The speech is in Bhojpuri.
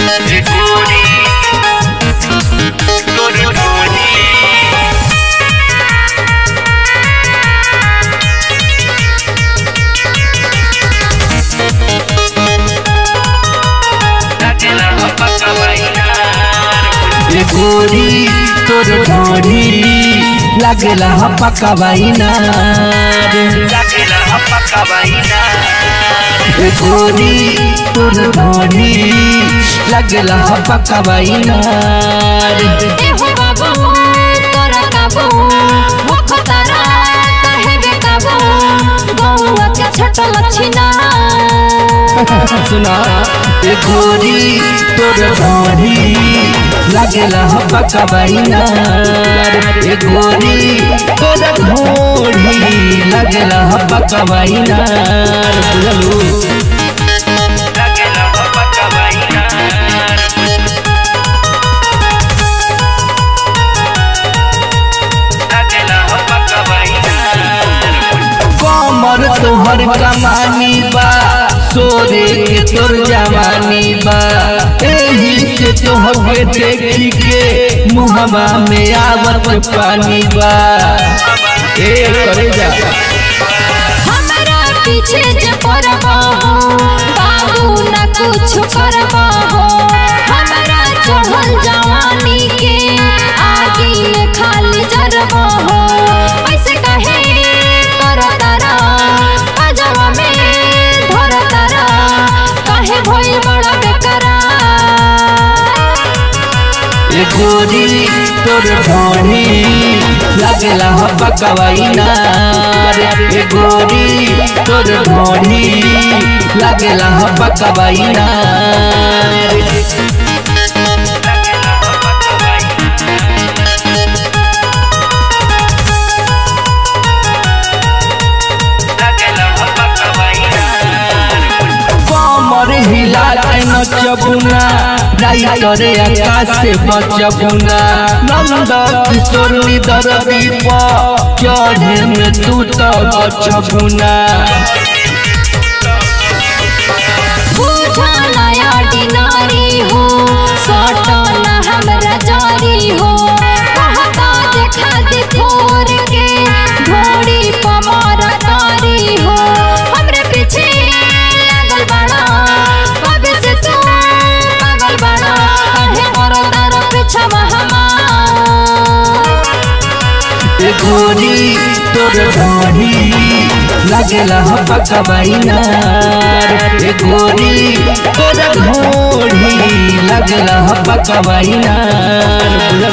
गोरी गोरी गोरी लागेला हपका बाईनार ए गोरी तोर ढोरी लागेला हपका बाइनार लागेला हपका बाईनार ए गोरी तोर ढोरी लागेला हपका बाइनार एहो बाबू तोरा काबू मुख तारा काहे बे काबू गौआ के छटल छिना सुना ए गोरी तोर ढोरी लागेला हपका बाइनार ए गोरी तोर ढोरी लागेला हपका बाइनार बुझलू लागेला हपका बाईनार लागेला हपका बाईनार कमर तोहर कमानी बा सोरे के तोर जवानी बा एही से तोहके देखी के मुहवा में आवत पानी बा ए करे जा हमरा पीछे जे पड़बा हो बाबू न कुछ करबा हो हमरा चढ़ल जवानी के आगे में खाली जरबा हो ऐसे कहे कर तारा अजवा में धर तारा काहे भइल बड़ा बेकरार ए गोरी तोर ढोढ़ी लागेला हपकवाई नार ए गोरी तोर ढोढ़ी लागेला हपकवाई नार लागेला हपका बाईनार लागेला हपका बाईनार कमर हिला के नचबुना राइटरे आकाश से बचबुना नंद किशोर निदर दीप चढ़े में तू तो बचबुना बुझा नया डिनारी हो सटो ना हमरा जारी हो कहता देखा दे थोर के घोड़ी पमारा तारी हो हमरे पीछे लागल बड़ा कबे से तू पागल बड़ा काहे करो तारा पीछा हमार ए गोरी तोर ढोढ़ी लागेला हपका बाइनार ए गोरी तोर ढोढ़ी लागेला हपका बाइनार